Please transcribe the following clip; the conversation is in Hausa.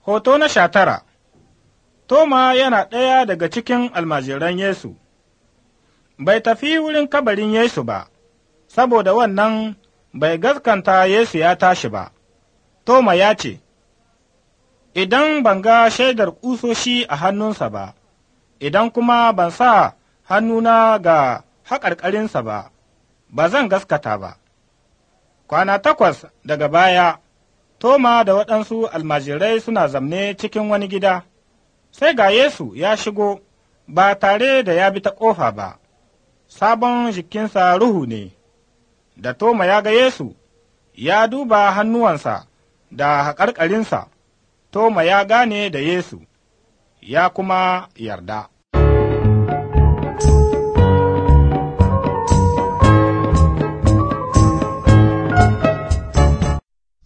Hoto na sha tara Toma yana ɗaya daga cikin almajiran Yesu, bai tafi wurin kabarin Yesu ba, saboda wannan bai gaskanta Yesu ya tashi ba. Toma ya ce, Idan ban ga shaidar ƙusoshi a hannunsa ba, idan kuma ban sa hannuna ga haƙarƙarinsa ba, ba zan gaskata ba. Kwana takwas daga baya, Toma da waɗansu almajirai suna zamne cikin wani gida, sai ga Yesu ya shigo ba tare da ya bi ta ƙofa ba, sabon jikinsa ruhu ne, da Toma ya ga Yesu, ya duba hannuwansa da haƙarƙarinsa, Toma ya gane da Yesu, ya kuma yarda.